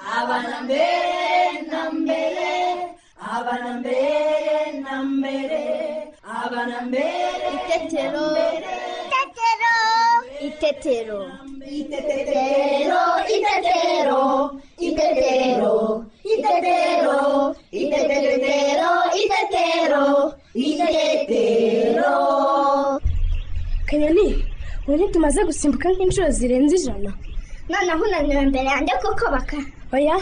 abana mbere na mbere abana mbere na mbere abana mbere Itetero. Itetero. Itetero. Itetero, itetero, itetero, itetero, itetero, itetero, itetero. kanyoni ubu tumaze gusimbuka nk'inshuro zirenze ijana noneho unaniwe imbere yanjye kuko baka oya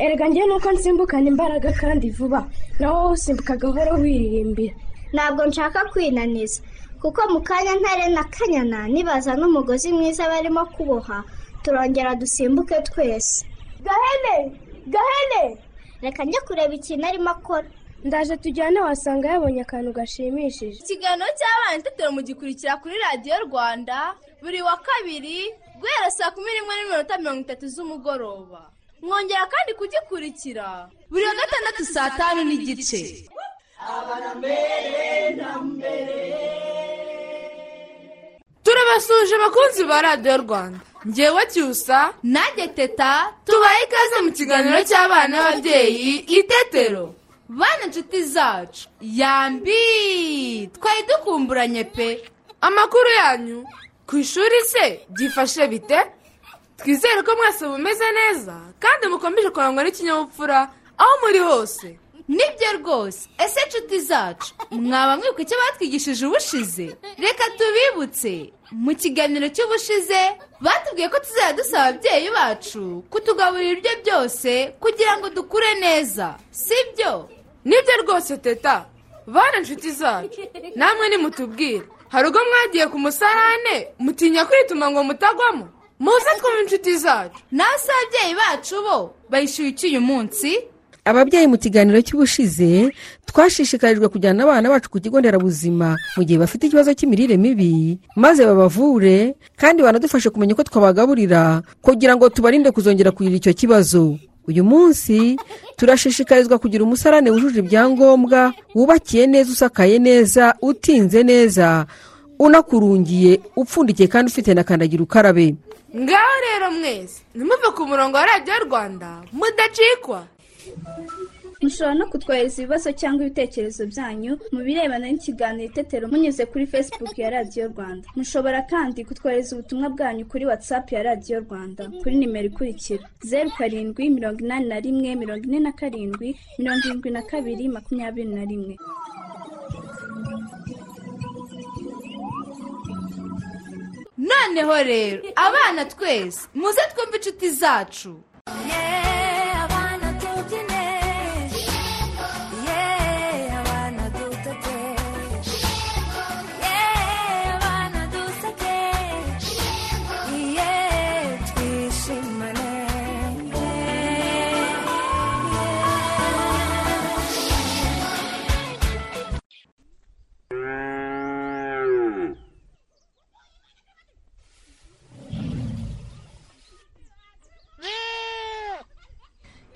erega njyewe nuko nsimbukana imbaraga kandi vuba nawe wowe usimbuka gahoro wiririmbira ntabwo nshaka kwinaniza kuko mu kanya ntare na kanyana nibaza n'umugozi mwiza barimo kuboha turongera dusimbuke twese gahene gahene reka njye kureba ikintu arimo akora ndaje tujyane wasanga yabonye akantu gashimishije ikiganiro cy'abana itetero mugikurikira kuri radiyo rwanda buri wa kabiri guhera saa kumi n'imwe n'iminota mirongo itatu z'umugoroba mwongera kandi kugikurikira buri wa gatandatu saa tanu n'igice turabasuje abakunzi ba radiyo rwanda ngewe cyusa nanjye teta tubaye ikaze mu kiganiro cy'abana n'ababyeyi itetero bana inshuti zacu yambi twari dukumburanye pe amakuru yanyu ku ishuri se byifashe bite twizere ko mwese mumeze neza kandi mukomeje kurangwa n'ikinyabupfura aho muri hose nibyo rwose ese inshuti zacu mwaba mwibuka icyo batwigishije ubushize reka tubibutse mu kiganiro cy'ubushize batubwiye ko tuzajya dusaba ababyeyi bacu kutugaburira ibiryo byose kugira ngo dukure neza sibyo nibyo rwose teta bana inshuti zacu namwe nimutubwire hari ubwo mwagiye ku musarane mutinya kwituma ngo mutagwamo muze twumve inshuti zacu nawe se ababyeyi bacu bo bayishyuye iki uyu munsi ababyeyi mu kiganiro cy'ubushize twashishikarijwe kujyana abana bacu ku kigo nderabuzima mu gihe bafite ikibazo cy'imirire mibi maze babavure kandi banadufashe kumenya uko twabagaburira kugira ngo tubarinde kuzongera kugira icyo kibazo uyu munsi turashishikarizwa kugira umusarane wujuje ibyangombwa wubakiye neza usakaye neza utinze neza unakurungiye upfundikiye kandi ufite na kandagira ukarabe ngaho rero mwese nimuve ku murongo wa radiyo rwanda mudacikwa mushobora no kutwohereza ibibazo cyangwa ibitekerezo byanyu mu birebana n'ikiganiro itetero munyuze kuri facebook ya radiyo rwanda mushobora kandi kutwohereza ubutumwa bwanyu kuri whatsapp ya radiyo rwanda kuri nimero ikurikira zeru karindwi mirongo inani na rimwe mirongo ine na karindwi mirongo irindwi na kabiri makumyabiri na rimwe noneho rero abana twese muze twumve inshuti zacu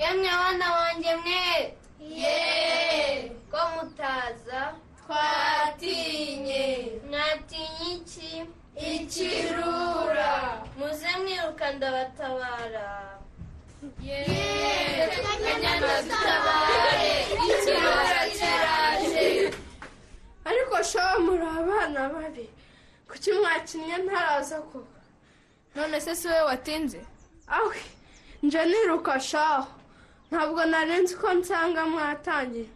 yemwe abana wanjye mwe ye ko mutaza twatinye mwatinye iki ikirura muze mwiruka ndabatabara ye kanyana dutabare ikirura kiraje ariko shaho muri abana babi kuki mwakinnye ntaraza koko none se si wowe watinze awe nje niruka shaho ntabwo narenze uko nsanga mwatangiye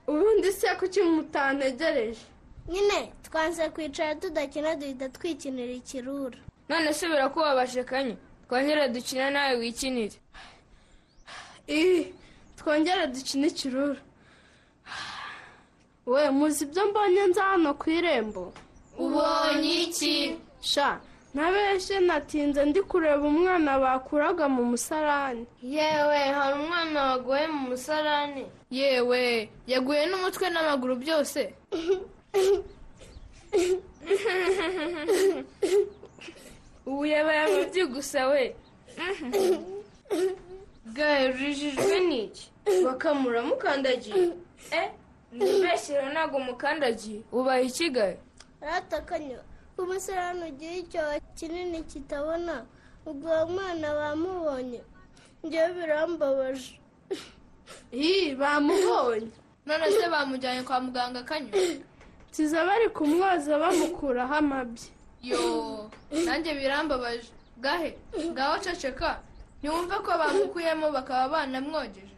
ubundi se kuki mutanegereje nyine twanze kwicara tudakina duhita twikinira ikirura none se birakubabaje kanye twongere dukina nawe wikinire ii twongere dukine ikirura we muzi ibyo mbonye nza hano ku irembo ubonye iki sha nabeshe natinze ndi kureba umwana bakuraga mu musarani yewe hari umwana waguye mu musarane yewe yaguye n'umutwe n'amaguru byose ubu yabaye byiguse we bwarijijwe n'iki bakamuramukandagi eh ntibeshyire ntabwo mukandagiye ubaye ikigaye ratakanyo umusarani ugira icyobo kinini kitabona ubwo uwo mwana bamubonye njyewe birambabaje Ii bamubonye none se bamujyanye kwa muganga akanyura kiza bari kumwoza bamukuraho amabyi yo nanjye birambabaje gahe ngaho ceceka ntiwumve ko bamukuyemo bakaba banamwogeje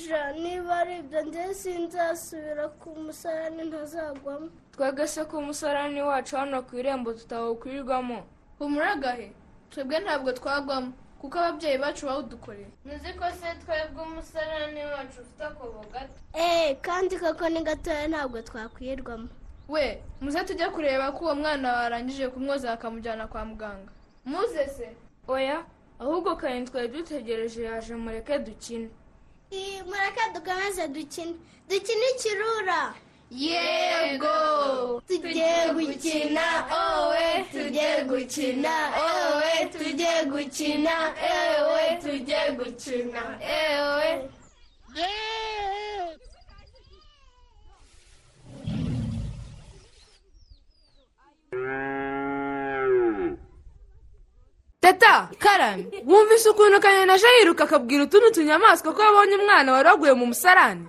ja niba ari ibyo njyewe sinzasubira ku musarani ntazagwamo twebwe se ko umusarani wacu hano ku irembo tutawukwirirwamo humura gahe twebwe ntabwo twagwamo kuko ababyeyi bacu bawudukoreye muzi ko se twebwe umusarani wacu ufite akobo gato eee kandi koko ni gatoya ntabwo twakwirwamo we muze tujye kureba ko uwo mwana warangije kumwoza bakamujyana kwa muganga muze se oya ahubwo kare twari dutegereje yaje mureke dukine iyi mureke dukomeze dukine dukine ikirura yego tujye gukina owe tujye gukina owe tujye gukina ewe tujye gukina ewe teta karame wumvise ukuntu kanyana aje yiruka akabwira utundi tunyamaswa ko yabonye umwana wari waguye mu musarani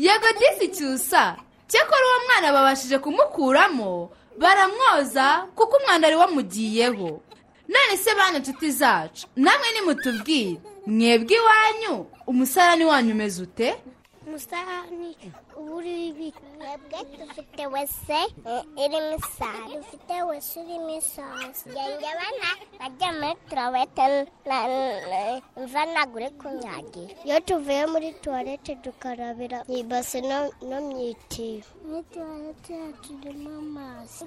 yego disi cyusa cyakora uwo mwana babashije kumukuramo baramwoza kuko umwana ari wamugiyeho none se bana inshuti zacu namwe nimutubwire mwebwe iwanyu umusarani wanyu umeze ute umusarani uba uri mwebwe dufite wese irimo isari dufite wese urimo isosi ngenge bana bajya muri tuwarete mva ntabwo uri kunyagira iyo tuvuye muri tuwarete dukarabira mu ibase no no mu itiyo muri tuwarete yacu irimo amazi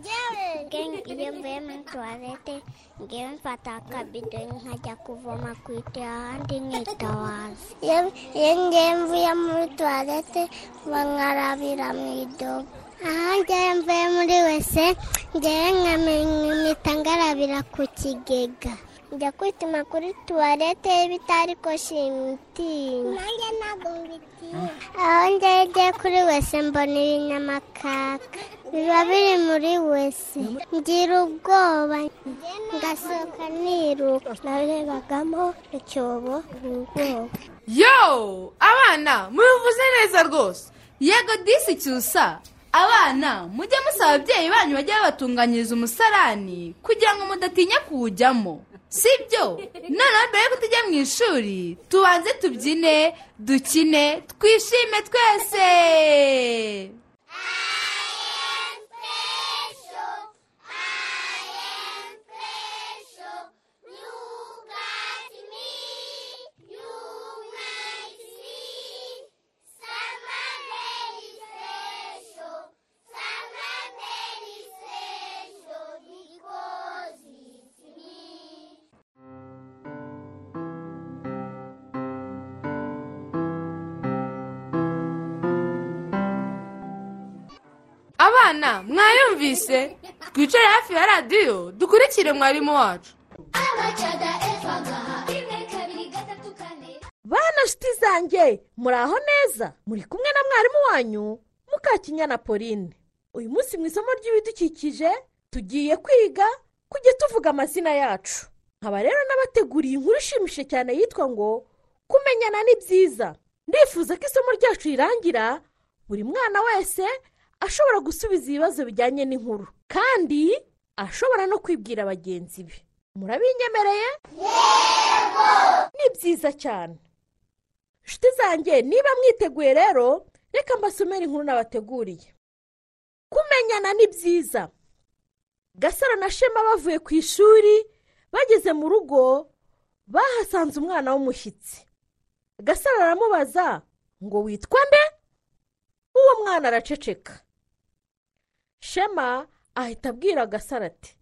iyo mvuye muri tuwarete ngewe mfata akabido nkajya kuvoma ku itiyo ahandi nkitabaza Iyo- iyo ngewe mvuye muri tuwarete bankarabira mu idobo aha ngewe mvuye muri wese ngewe nkamita ngarabira ku kigega njya kwituma kuri tuwarete bitari ko shimitinya nanjye ntabwo mbitinya aho ngewe ngiye kuri wese mbona ibinyamakaka biba biri muri wese ngira ubwoba ngasohoka niruka narebagamo icyobo ubwoba yo abana mubivuze neza rwose yego disi cyusa abana mujye musaba ababyeyi banyu bajye babatunganyiriza umusarani kugira ngo mudatinya kuwujyamo si byo noneho mbere y'uko tujya mu ishuri tubanze tubyine dukine twishime twese abana mwayumvise twicare hafi ya radiyo dukurikire mwarimu wacu bana nshuti zanjye muri aho neza muri kumwe na mwarimu wanyu mukakinyana pauline uyu munsi mu isomo ry'ibidukikije tugiye kwiga kujya tuvuga amazina yacu nkaba rero n'abateguriye inkuru ishimishije cyane yitwa ngo kumenyana ni byiza ndifuza ko isomo ryacu rirangira buri mwana wese ashobora gusubiza ibibazo bijyanye n'inkuru kandi ashobora no kwibwira bagenzi be murabinyemereye ni byiza cyane nshuti zanjye niba mwiteguye rero reka mbasomere inkuru nabateguriye kumenyana ni byiza gasaro na shema bavuye ku ishuri bageze mu rugo bahasanze umwana w'umushyitsi gasaro aramubaza ngo witwa nde uwo mwana araceceka shema ahita abwira gasaro ati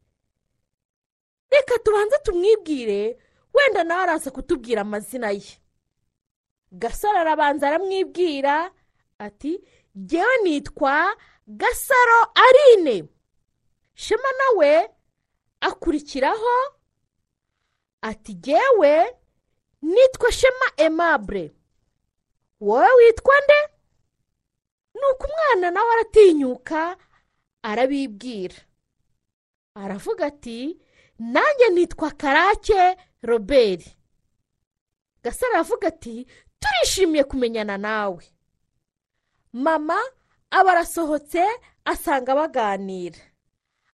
reka tubanze tumwibwire wenda nawe araza kutubwira amazina ye gasaro arabanza aramwibwira ati ngewe nitwa gasaro arine shema nawe akurikiraho ati ngewe nitwa shema emabure wowe witwa nde nuko umwana nawe aratinyuka arabibwira aravuga ati nanjye nitwa karake roberi gasaro aravuga ati turishimiye kumenyana nawe mama aba arasohotse asanga baganira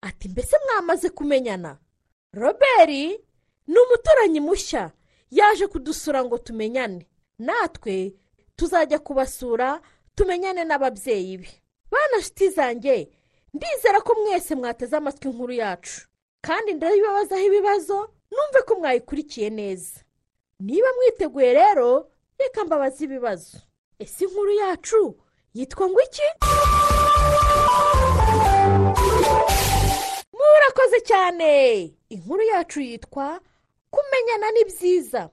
ati mbese mwamaze kumenyana robert ni umuturanyi mushya yaje kudusura ngo tumenyane natwe tuzajya kubasura tumenyane n'ababyeyi be bana shiti zanjye ndizera ko mwese mwateze amatwi inkuru yacu kandi ndabibabazaho ibibazo numve ko mwayikurikiye neza niba mwiteguye rero reka mbabaze ibibazo ese inkuru yacu yitwa ngo iki murakoze cyane inkuru yacu yitwa kumenyana ni byiza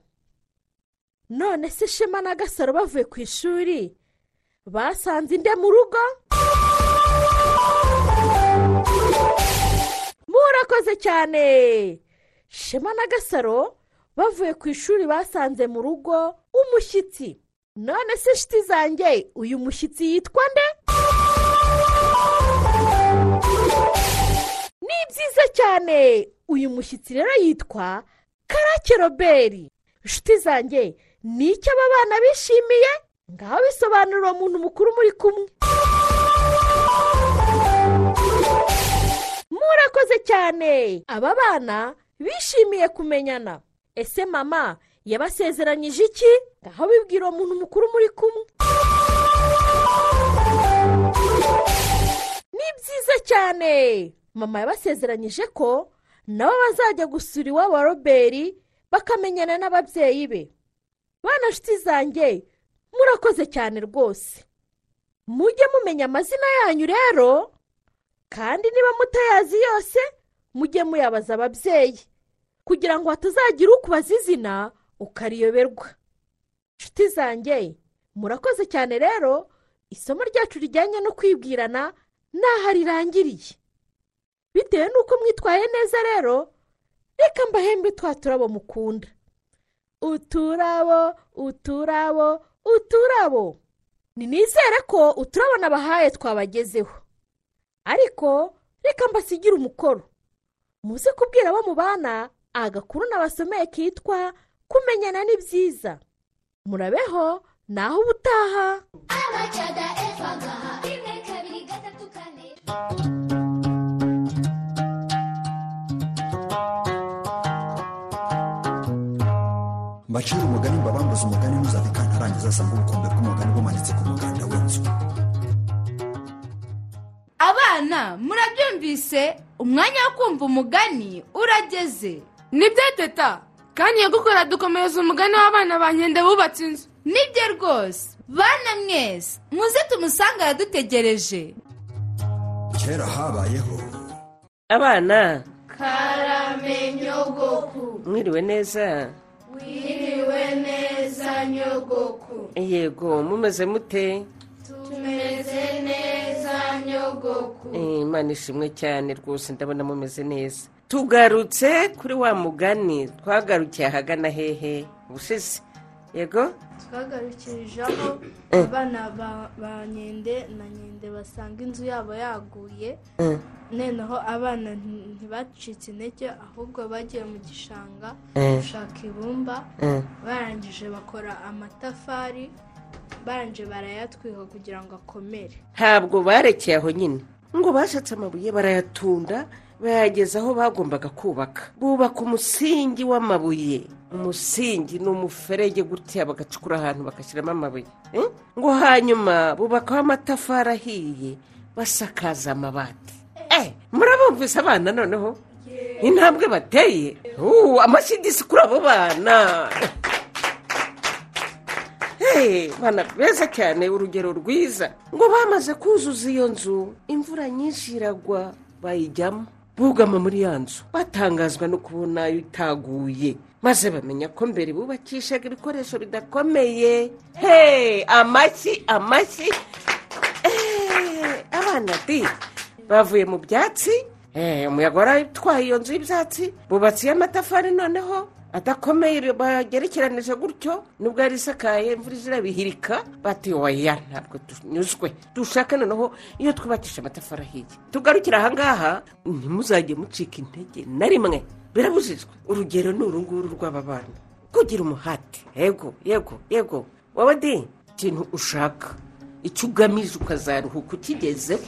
none se shema na gasaro bavuye ku ishuri basanze inde mu rugo murakoze cyane shema na gasaro bavuye ku ishuri basanze mu rugo umushyitsi none se shiti zanjye uyu mushyitsi yitwa nde ni byiza cyane uyu mushyitsi rero yitwa karake robert shiti zanjye ni icyo aba bana bishimiye ngaho bisobanura uwo muntu mukuru muri kumwe murakoze cyane aba bana bishimiye kumenyana ese mama yabasezeranyije iki ngaho bibwira uwo muntu mukuru muri kumwe ni byiza cyane mama yabasezeranyije ko nabo bazajya gusura iwabo wa robert bakamenyana n'ababyeyi be bana nshuti zanjye murakoze cyane rwose mujye mumenya amazina yanyu rero kandi niba mutayazi yose mujye muyabaza ababyeyi kugira ngo hatazagira ukubaza izina ukariyoberwa inshuti zanjye murakoze cyane rero isomo ryacu rijyanye no kwibwirana n'aho rirangiriye bitewe n'uko mwitwaye neza rero reka mbahembe twa turabo mukunda uturabo uturabo uturabo nizere ko uturabo nabahaye twabagezeho ariko reka mbasigire umukoro muze kubwira abo mubana agakuru nabasomeye kitwa kumenyana ni byiza murabeho naho ubutaha mbacira umugani mbabambuze umugani ntuzave kantarangiza asanga ubukombe bw'umugani bumanitse ku muganda w'inzu abana murabyumvise umwanya wo kumva umugani urageze nibyo teta kandi nyagukora dukomereza umugani w'abana ba nkende bubatse inzu nibyo rwose bana mwese muze tumusange aradutegereje kera habayeho abana karamenyogoku mwiriwe neza wiriwe neza nyogoku yego mumeze mute tumeze neza nyogoku Eh, imana ishimwe cyane rwose ndabona mumeze neza tugarutse kuri wa mugani twagarukiye ahagana hehe ubushize yego twagarukirijeho abana ba- ba nkende na nkende basanga inzu yabo yaguye Eh. noneho abana nti- ntibacitse intege ahubwo bagiye mu gishanga Eh. gushaka ibumba Eh. barangije bakora amatafari barangije barayatwika kugira ngo akomere ntabwo barekeye aho nyine ngo bashatse amabuye barayatunda bayageza aho bagombaga kubaka bubaka umusingi w'amabuye umusingi ni umuferege gutya bagacukura ahantu bagashyiramo amabuye Eh? ngo hanyuma bubakaho amatafari ahiye basakaza amabati Eh, murabumvise abana noneho intambwe bateye Uh, amashyi kuri abo bana Hey, bana beza cyane urugero rwiza ngo bamaze kuzuza iyo nzu imvura nyinshi iragwa bayijyamo bugama muri ya nzu batangazwa no kubona yo itaguye maze bamenya ko mbere bubakishaga ibikoresho bidakomeye hey, amashyi amashyi Eh, abana di bavuye mu byatsi Eh, umuyaga waratwaye iyo nzu y'ibyatsi bubatse amatafari noneho adakomeye bagerekeranije gutyo nubwo yari isakaye imvura izi irabihirika batiyoboya ntabwo tunyuzwe dushaka noneho iyo twubakisha amatafari ahiye tugarukira ahangaha ntimuzajye mucika intege na rimwe birabujijwe urugero ni uru nguru rw'aba bana kugira umuhati yego yego yego wowe de ikintu ushaka icyo ugamije ukazaruhuka ukigezeho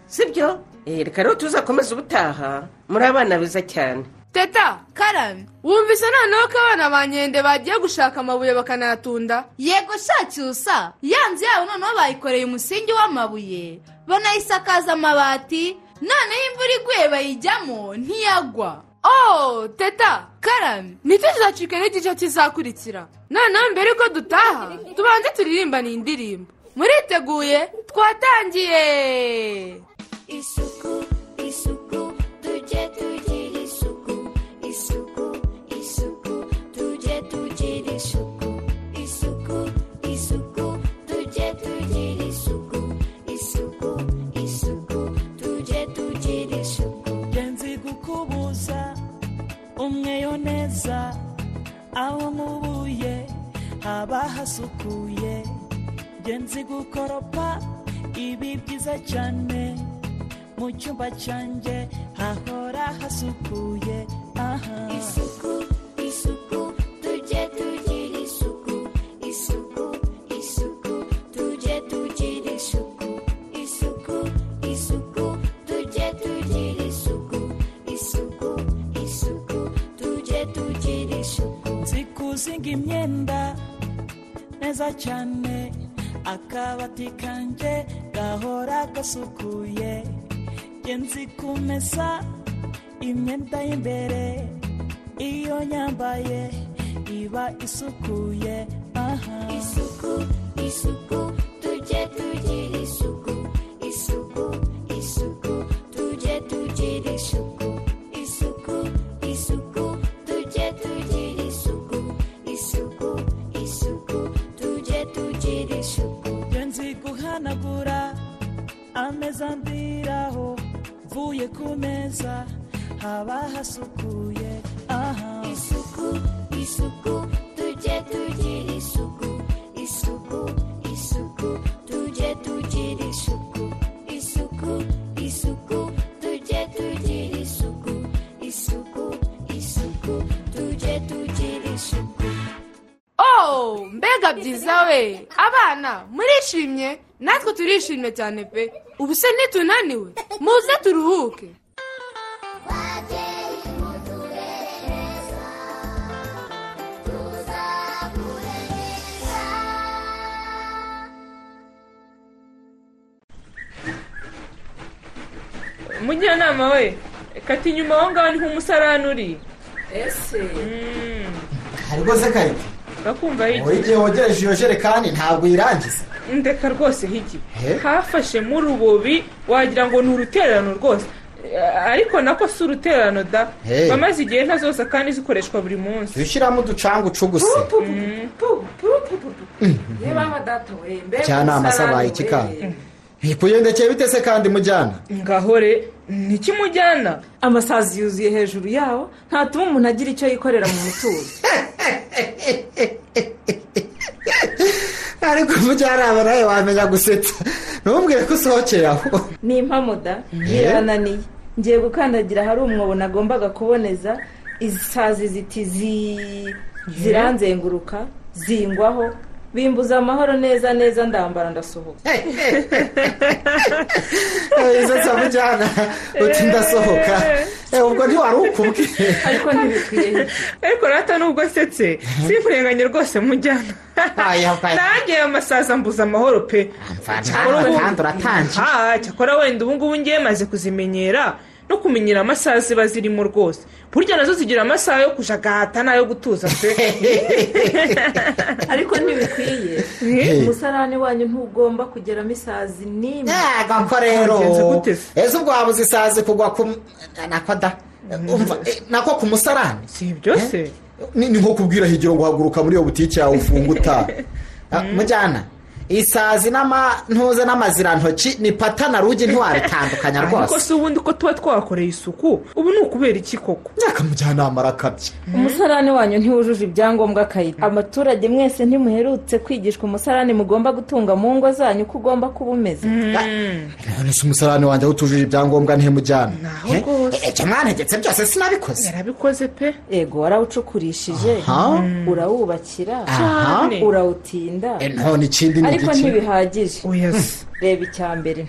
sibyo Eh, reka rero tuzakomeza ubutaha muri abana beza cyane teta karame wumvise noneho ko abana ba nkende bagiye gushaka amabuye bakanayatunda yego shaki usa ya nzu yabo noneho bayikoreye umusingi w'amabuye banayisakaza amabati noneho imvura iguye bayijyamo ntiyagwa oh teta karame nicyo kizacika n'igice kizakurikira noneho mbere yuko dutaha tubanze turirimbane iyi ndirimbo muriteguye twatangiye isuku isuku tujye tugira isuku isuku isuku tujye tugira isuku isuku isuku tujye tugira isuku isuku isuku tujye tugira isuku nzi gukubuza umweyo neza aho mubuye haba hasukuye njye nzi gukoropa ibi byiza cyane mu cyumba cyanjye hahora hasukuye aha isuku isuku tujye tugira isuku isuku isuku tujye tugira isuku isuku isuku tujye tugira isuku isuku isuku tujye tugira isuku nzi kuzinga imyenda neza cyane akabati kanjye gahora gasukuye njye nzi kumesa imyenda y'imbere iyo nyambaye iba isukuye aha isuku isuku tujye tugira isuku isuku isuku tujye tugira isuku isuku isuku tujye tugira isuku isuku isuku tujye tugira isuku njye nzi guhanagura ameza ndiraho mvuye ku meza haba hasukuye aha isuku isuku tujye tugira isuku isuku isuku tujye tugira isuku isuku isuku tujye tugira isuku isuku isuku tujye tugira isuku oh mbega byiza we abana murishimye natwe turishimye cyane pe ubu se ntitunaniwe muze turuhuke umujyanama we kata inyuma aho ngaho niho umusarani uri ese ariko se kayite bakumva wowe igihe wogereje iyo jerekani ntabwo uyirangiza ndeka rwose higi Eh? hafashemo urubobi wagira ngo ni urutererano rwose Eh, ariko nako si urutererano da Eh. bamaze igihe nta zose kandi zikoreshwa buri munsi jya ushyiramo uducanga ucuguse reba aha data we mbega njyanama se abaye iki kandi ntikuyendekeye bite se kandi mujyana ngahore ntikimujyana amasazi yuzuye hejuru yawo ntatuma umuntu agira icyo yikorera mu mutuzo ariko umujyanama nawe wamenya gusetsa ntumubwire ko usohokeye aho ni impamuda birananiye ngiye gukandagira ahari umwobo nagombaga kuboneza izi sazi ziti zi ziranzenguruka zingwaho bimbuza amahoro neza neza ndambara ndasohoka izo se mujyana uti ndasohoka Eh, ubwo ntiwari ukubwe ariko ntibikwiye ariko rata nubwo asetse simfurenganye rwose mujyana nanjye amasaza mbuza amahoro pe Cyakora ubu- kandi uratangiye. Ah, cyakora wenda ubu ngubu ngiye maze kuzimenyera no kumenyera amasaha ziba zirimo rwose burya nazo zigira amasaha yo kujagata n'ayo gutuza pe ariko ntibikwiye umusarani wanyu ntugomba kugeramo isazi n'imwe ko rero ese ubwo waba uzisazi kugwa ku nako da umva eh, nako ku musarani si ibyo se ni ni nko kubwira higiro ngo haguruka muri iyo butike yawe ufunge utaha Ah, mujyana isazi n'amantuza n'amazirantoki ni pata na rugi ntiwabitandukanya ariko rwose si ubundi ko tuba twakoreye isuku ubu ni ukubera iki koko akamujyanama arakabya umusarani wanyu ntiwujuje ibyangombwa akayita abaturage mwese ntimuherutse kwigishwa umusarani mugomba gutunga mu ngo zanyu ko ugomba kuba umeze none se umusarani wanjye aho utujuje ibyangombwa ntihimujyana ibyo mwantegetse byose sinabikoze yarabikoze pe yego warawucukurishije Aha. urawubakira Aha. urawutinda Eh, none ikindi ni ariko igiki? ntibihagije Yes. reba icya mbere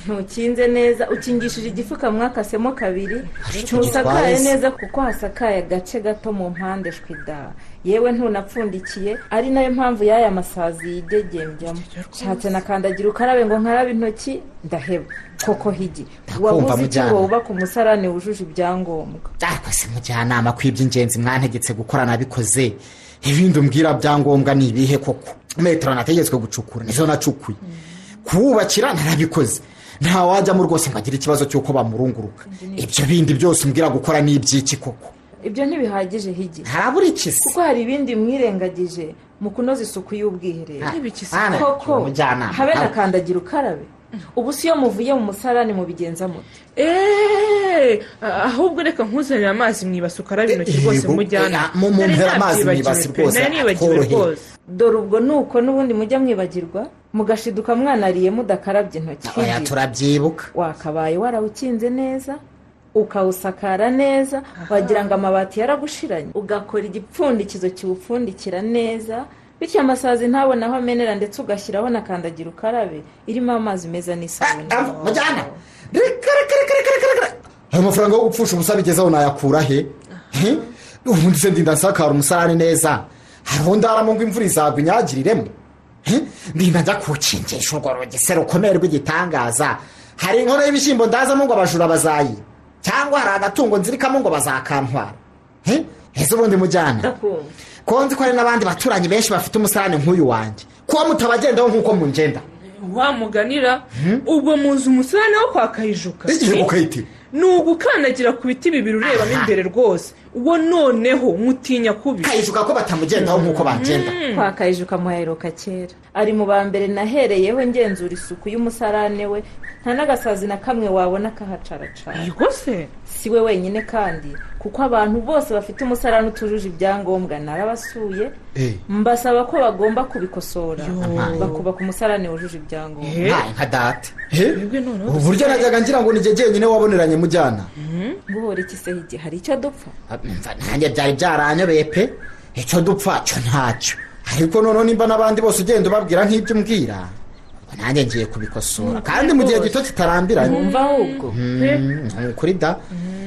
ntukinze neza ukingishije igifuka mwakasemo kabiri icyo ntusakaye gitwaye se. neza kuko hasakaye agace gato mu mpande shwida yewe ntunapfundikiye ari nayo mpamvu y'aya masazi yidegembyamo nshatse na kandagira ukarabe ngo nkarabe intoki ndaheba koko higi wabuze icyo mujyana. ngo wubake umusarani wujuje ibyangombwa se mujyanama ku iby'ingenzi mwantegetse gukora nabikoze ibindi umbwira byangombwa ni ibihe koko metero nategetswe gucukura nizo nacukuye kuwubakira narabikoze nta wajyamo rwose ngo agire ikibazo cy'uko bamurunguruka ibyo bindi byose umbwira gukora ni iby'iki koko ibyo ntibihagije higi harabura ikisi kuko hari ibindi mwirengagije mu kunoza isuku y'ubwiherero Ah, ah, koko umujyanama. habe na Ah. kandagira ukarabe ubu si iyo muvuye mu musarani mubigenza mute eee ahubwo reka nkuzanire amazi mu ibasi ukarabe intoki rwose Yego, mujyana eh, mu- mumvira amazi mu ibasi rwose, nari nibagiwe tworoheye. rwose dore ubwo nuko n'ubundi mujya mwibagirwa mugashiduka mwanariye mudakarabye intoki oya turabyibuka wakabaye warawukinze neza ukawusakara neza wagira ngo amabati yaragushiranye ugakora igipfundikizo kiwupfundikira neza bityo amasazi ntabone aho amenera ndetse ugashyiraho na kandagira ukarabe irimo amazi meza n'isabune mujyana ayo mafaranga yo gupfusha ubusa bigezeho nayakura he He? ubundi se ndinda nsakara umusarani neza hari undi haramo ngo imvura izagwa inyagiriremo He? ndinda njya kuwukingisha urwo rugi se rukomeye rw'igitangaza hari inkono y'ibishyimbo ndazamo ngo abajura bazayi cyangwa hari agatungo nzirikamo ngo bazakantwara He? ese ubundi mujyana ko nzi ko hari n'abandi baturanyi benshi bafite umusarani nk'uyu wanjye kuba mutabagendaho nk'uko mungenda wamuganira ubwo muzi umusarane wo kwa kayijuka igihe ukayitira ni ugukandagira ku biti bibiri urebamo imbere rwose uwo noneho mutinya kubi kayijuka ko batamugendaho nk'uko bagenda kwa kayijuka muhaheruka kera ari mu ba mbere nahereyeho ngenzura isuku y'umusarane we nta n'agasazi na kamwe wabona kahacaracana rwose si we wenyine kandi kuko abantu bose bafite umusarane utujuje ibyangombwa narabasuye mbasaba ko bagomba kubikosora bakubaka umusarane wujuje ibyangombwa nkaye nka data ubu buryo najyaga ngira ngo ni njye jyenyine waboneranye mujyana guhora iki se higi hari icyo dupfa Mva nanjye byari byaranyobeye pe icyo dupfa cyo ntacyo ariko noneho nimba n'abandi bose ugenda ubabwira nk'ibyo umbwira ubwo nanjye ngiye kubikosora kandi mu gihe gito kitarambiranye Mwumva ahubwo Mm, ni ukuri da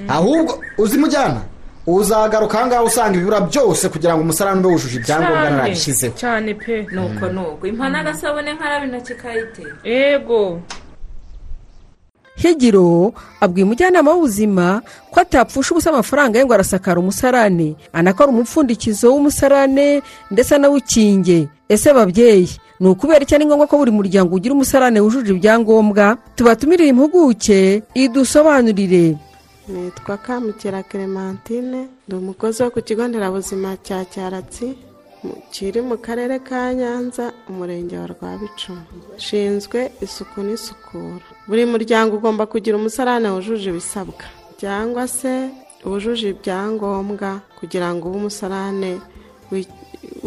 ahubwo uzi mujyana uzagaruka aha ngaha usanga ibibura byose kugira ngo umusarani ube wujuje ibyangombwa narabishyizeho cyane pe nuko nuko impa n'agasabune nkarabe intoki kayitera yego higiro abwiye umujyanama w'ubuzima ko atapfusha ubusa amafaranga ye ngo arasakara umusarane anakora umupfundikizo w'umusarane ndetse anawukinge ese babyeyi ni ukubera icyo ari ngombwa ko buri muryango ugira umusarane wujuje ibyangombwa tubatumirire impuguke idusobanurire nitwa kamukera clementine ndi umukozi wo ku kigo nderabuzima cya cyaratsi mu- kiri mu karere ka nyanza umurenge wa rwabicumu nshinzwe isuku n'isukura buri muryango ugomba kugira umusarane wujuje ibisabwa cyangwa se wujuje ibyangombwa kugira ngo ube umusarane wi-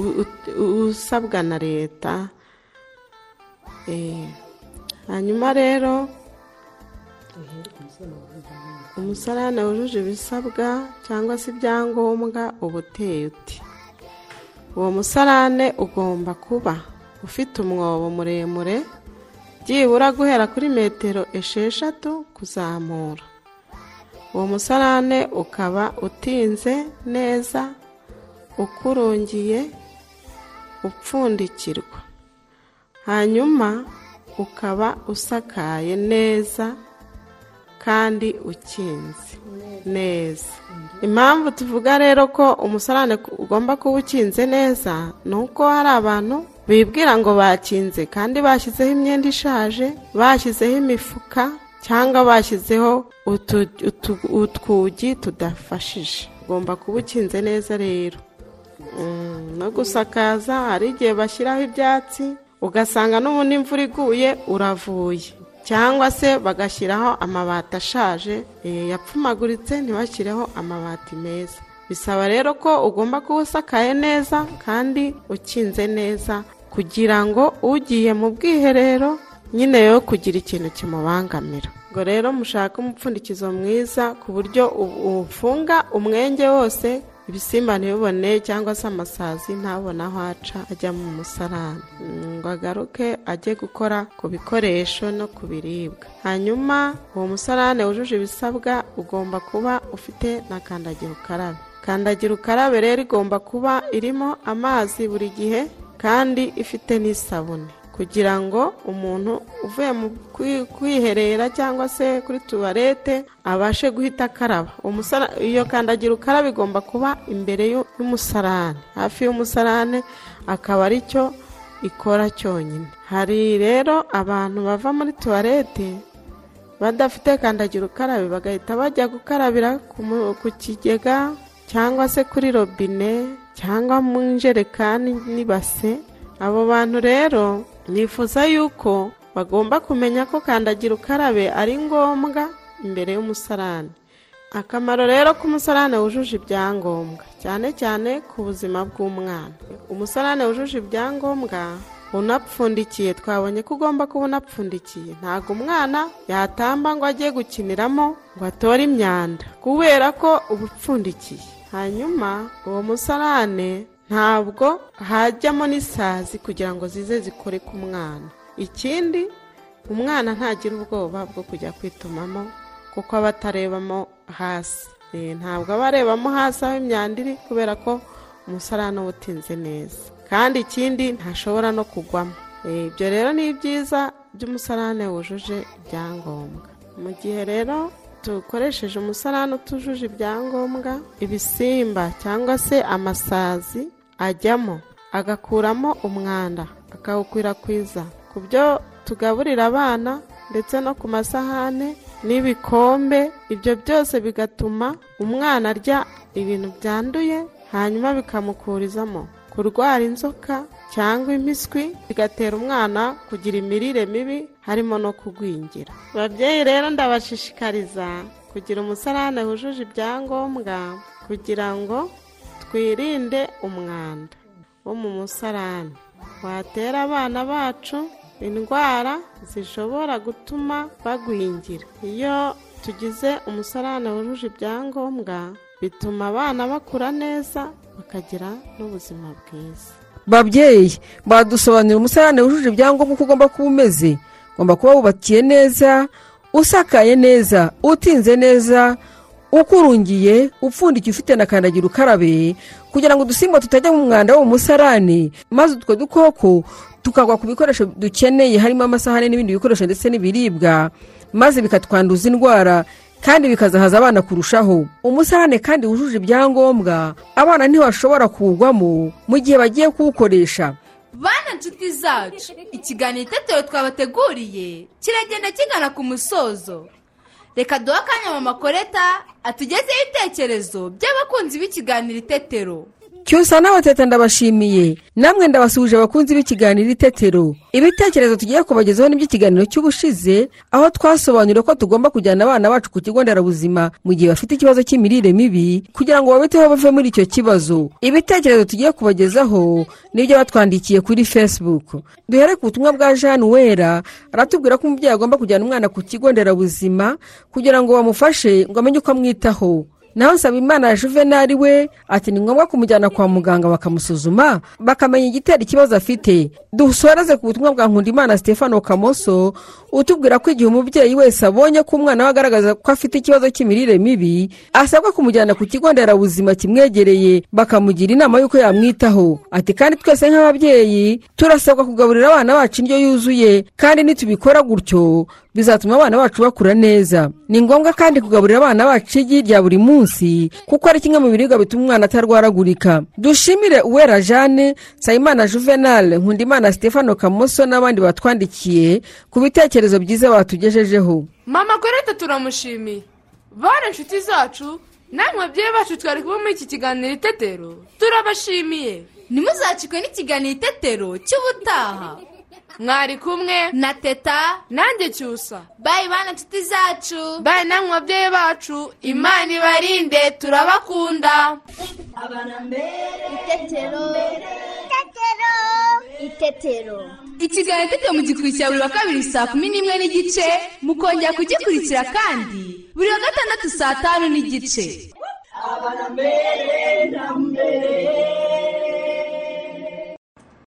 u- u- usabwa na leta Eh, hanyuma rero umusarane wujuje ibisabwa cyangwa se ibyangombwa uba uteye uti uwo musarane ugomba kuba ufite umwobo muremure byibura guhera kuri metero esheshatu kuzamura uwo musarane ukaba utinze neza ukurungiye upfundikirwa hanyuma ukaba usakaye neza kandi ukinze neza impamvu tuvuga rero ko umusarane ku- ugomba kuba ukinze neza ni uko hari abantu bibwira ngo bakinze kandi bashyizeho imyenda ishaje bashyizeho imifuka cyangwa bashyizeho utu- utu- utwugi tudafashije ugomba kuba ukinze neza rero Mm, no gusakaza hari igihe bashyiraho ibyatsi ugasanga n'ubundi imvura iguye uravuye cyangwa se bagashyiraho amabati ashaje eh, yapfumaguritse ntibashyireho amabati meza bisaba rero ko ugomba kuba usakaye neza kandi ukinze neza kugira ngo ugiye mu bwiherero nyine yo kugira ikintu kimubangamira ubwo rero mushake umupfundikizo mwiza ku buryo u- ufunga umwenge wose ibisimba ntibibone cyangwa se amasazi ntabone aho aca ajya mu musarani Mm, ngo agaruke ajye gukora ku bikoresho no ku biribwa hanyuma uwo musarane wujuje ibisabwa ugomba kuba ufite na kandagira ukarabe kandagira ukarabe rero igomba kuba irimo amazi buri gihe kandi ifite n'isabune kugira ngo umuntu uvuye mu kwi- kwiherera cyangwa se kuri tuwarete abashe guhita akaraba Umusara- iyo kandagira ukarabe igomba kuba imbere y'u- y'umusarane hafi y'umusarane akaba ari cyo ikora cyonyine hari rero abantu bava muri tuwarete badafite kandagira ukarabe bagahita bajya gukarabira ku mu- ku kigega cyangwa se kuri robine cyangwa mu njerekani n'ibase abo bantu rero nifuza yuko bagomba kumenya ko kandagira ukarabe ari ngombwa imbere y'umusarani akamaro rero k'umusarane wujuje ibyangombwa cyane cyane ku buzima bw'umwana umusarane wujuje ibyangombwa unapfundikiye twabonye ko ugomba kuba unapfundikiye ntabwo umwana yatamba ngo ajye gukiniramo ngo atore imyanda kubera ko uba upfundikiye hanyuma uwo musarane ntabwo hajyamo n'isazi kugira ngo zize zikore ku mwana ikindi umwana ntagira ubwoba bwo kujya kwitumamo kuko aba atarebamo hasi Eh, ntabwo aba arebamo hasi aho imyanda iri kubera ko umusarane uba utinze neza kandi ikindi ntashobora no kugwamo Eh, ibyo rero ni ibyiza by'umusarane wujuje ibyangombwa mu gihe rero dukoresheje umusarane utujuje ibyangombwa ibisimba cyangwa se amasazi ajyamo agakuramo umwanda akawukwirakwiza ku byo tugaburira abana ndetse no ku masahane n'ibikombe ibyo byose bigatuma umwana arya ibintu byanduye hanyuma bikamukurizamo kurwara inzoka cyangwa impiswi bigatera umwana kugira imirire mibi harimo no kugwingira ababyeyi rero ndabashishikariza kugira umusarane wujuje ibyangombwa kugira ngo twirinde umwanda wo mu musarani watera abana bacu indwara zishobora gutuma bagwingira iyo tugize umusarane wujuje ibyangombwa bituma abana bakura neza bakagira n'ubuzima bwiza babyeyi badusobanurira umusarane wujuje ibyangombwa uko ugomba kuba umeze ugomba kuba wubakiye neza usakaye neza utinze neza ukurungiye upfundikiye ufite na kandagira ukarabe kugira ngo udusimba tutajya mu mwanda wo mu musarane maze utwo dukoko tukagwa ku bikoresho dukeneye harimo amasahani n'ibindi bikoresho ndetse n'ibiribwa maze bikatwanduza indwara kandi bikazahaza abana kurushaho umusarane kandi wujuje ibyangombwa abana ntibashobora kuwugwamo mu gihe bagiye kuwukoresha bana nshuti zacu ikiganiro itetero twabateguriye kiragenda kigana ku musozo reka duhe akanya mama koreta atugezeho ibitekerezo by'abakunzi b'ikiganiro itetero cyusa n'abateta ndabashimiye namwe ndabasuhuje abakunzi b'ikiganiro itetero ibitekerezo tugiye kubagezaho n'iby'ikiganiro cy'ubushize aho twasobanura ko tugomba kujyana abana bacu ku kigo nderabuzima mu gihe bafite ikibazo cy'imirire mibi kugira ngo babiteho bave muri icyo kibazo ibitekerezo tugiye kubagezaho nibyo batwandikiye kuri facebook duhere ku butumwa bwa jeanne wera aratubwira ko umubyeyi agomba kujyana umwana ku kigo nderabuzima kugira ngo bamufashe ngo amenye uko amwitaho naho nsabimana ya juvenali we ati ni ngombwa kumujyana kwa muganga bakamusuzuma bakamenya igitera ikibazo afite dusoreze ku butumwa bwa nkundimana stefano kamoso utubwira ko igihe umubyeyi wese abonye ko umwana we agaragaza ko afite ikibazo cy'imirire mibi asabwa kumujyana ku kigo nderabuzima kimwegereye bakamugira inama y'uko yamwitaho ati kandi twese nk'ababyeyi turasabwa kugaburira abana bacu indyo yuzuye kandi nitubikora gutyo bizatuma abana bacu bakura neza ni ngombwa kandi kugaburira abana bacu igi rya buri munsi kuko ari kimwe mu biribwa bituma umwana atarwaragurika dushimire uwera jeanne nsabimana juvenal nkundimana stefano kamoso n'abandi batwandikiye ku bitekerezo byiza batugejejeho mama koreta turamushimiye bane inshuti zacu namwe babyeyi bacu twari kuba muri iki kiganiro itetero turabashimiye turabashimiye ntimuzacikwe n'ikiganiro itetero cy'ubutaha mwari kumwe na teta nanjye cyusa bayi bana nshuti zacu bayi namwe babyeyi bacu imana ibarinde turabakunda abana mbere itetero itetero ikiganiro itetero mu gikurikira buri wa kabiri saa kumi n'imwe n'igice mukongera kugikurikira kandi buri wa gatandatu saa tanu n'igice abana mbere na mbere